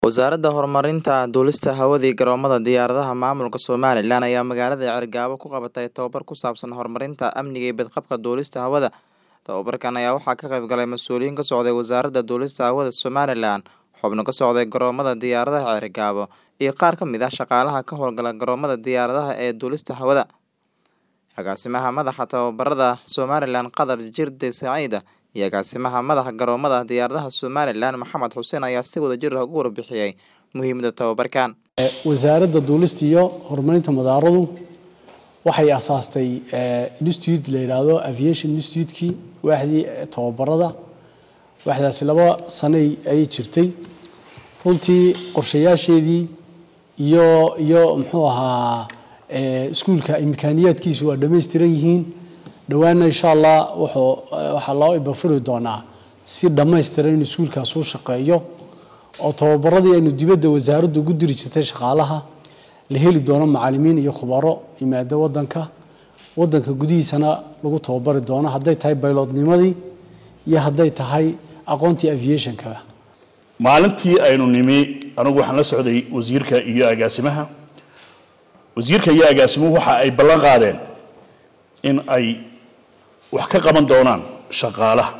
Wasaaradda Horumarinta Duulista Hawada iyo Garoomada Diyaaradaha Maamulka Somalilan ayaa magaalada Cerigabo ku qabatay tababar ku saabsan horumarinta amniga iyo badqabka duulista hawada. Tababarkan ayaa waxaa ka qayb galay mas'uuliyiin ka socday Wasaaradda Duulista Hawada Somalilan, xubno ka socday garoomada diyaaradaha Cerigabo, iyo qaar ka mid ah shaqaalaha ka howlgala garoomada diyaaradaha ee duulista hawada. Agaasimaha Madaxa Tababarada Somalilan Qadar Jirde Saciida iyo Agaasimaha Madaxa Garoomada Diyaaradaha Somalilan Maxamed Xuseen ayaa si wadajir ah uga warbixiyay muhiimadda tababarkan. wasaaradda duulista iyo horumarinta madaaradu waxay asaastay institute la yidhaahdo aviation institutekii waaxdii tababarada waaxdaasi laba sanay ayay jirtay runtii qorshayaasheedii iyo iyo muxuu ahaa iskuulka imkaaniyaadkiisu waa dhammaystiran yihiin dhowaana insha allah wuxuu waxaa loo ibafuri doonaa si dhammaystiran in iskuulkaas u shaqeeyo oo tababaradii aynu dibadda wasaaraddu ugu diri jirtay shaqaalaha la heli doono macalimiin iyo khubaro yimaada wadanka wadanka gudihiisana lagu tababari doono hadday tahay baylodnimadii iyo hadday tahay aqoontii aviationkaba maalintii aynu nimi anigu waxaan la socday wasiirka iyo agaasimaha wasiirka iyo agaasimuhu waxa ay ballan qaadeen in ay wax ka qaban doonaan shaqaalaha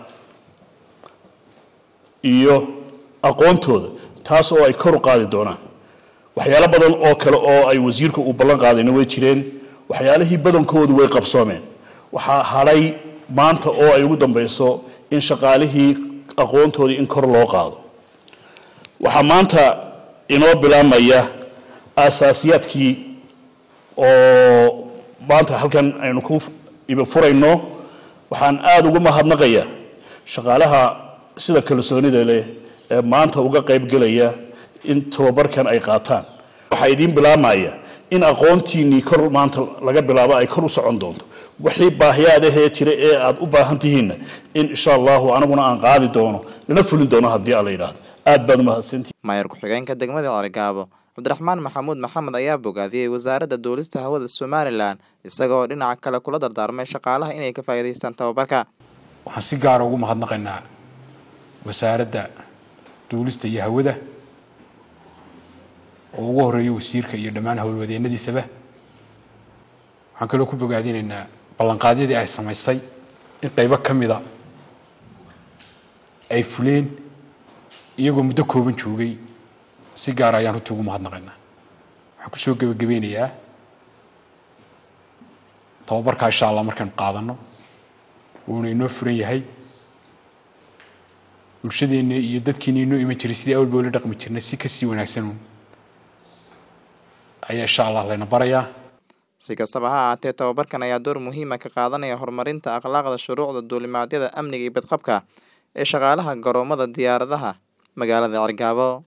iyo aqoontooda taas oo ay kor u qaadi doonaan waxyaalo badan oo kale oo ay wasiirku uu ballan qaadayna way jireen waxyaalihii badankoodu way qabsoomeen waxaa hadhay maanta oo ay ugu dambayso in shaqaalihii aqoontoodii in kor loo qaado waxaa maanta inoo bilaabmaya aasaasiyaadkii oo maanta halkan aynu ku ibafurayno waxaan aada ugu mahadnaqayaa shaqaalaha sida kalsoonida leh ee maanta uga qayb gelaya in tababarkan ay qaataan waxaa idiin bilaabmaya in aqoontiinnii kor maanta laga bilaabo ay kor u socon doonto wixii baahiyaadahee jira ee aad u baahan tihiinna in insha allahu aniguna aan qaadi doono lana fulin doono haddii alla yidhaahdo aad baad umahadsantihi maayar ku-xigeenka degmada Cerigabo cabdiraxmaan maxamuud maxamed ayaa bogaadiyey wasaaradda duulista hawada Somalilan isagoo dhinaca kale kula dardaarmay shaqaalaha inay ka faa'iidaystaan tababarka waxaan si gaara ugu mahadnaqaynaa wasaaradda duulista iyo hawada oo ugu horeeyo wasiirka iyo dhammaan howlwadeennadiisaba waxaan kaloo ku bogaadinaynaa ballanqaadyadii ay samaysay in qaybo ka mida ay fuleen iyagoo muddo kooban joogay si gaara ayaan runtii ugu mahadnaqaynaa waxaan kusoo gebagabeynayaa tababarkaa insha allah markaynu qaadanno wuuna inoo furan yahay bulshadeenna iyo dadkiina inoo iman jiray sidii awalba ula dhaqmi jirnay si kasii wanaagsanuun ayaa insha allah layna barayaa si kastaba ha ahaatee tababarkan ayaa door muhiima ka qaadanaya horumarinta akhlaaqda shuruucda duulimaadyada amniga iyo badqabka ee shaqaalaha garoomada diyaaradaha magaalada Cerigabo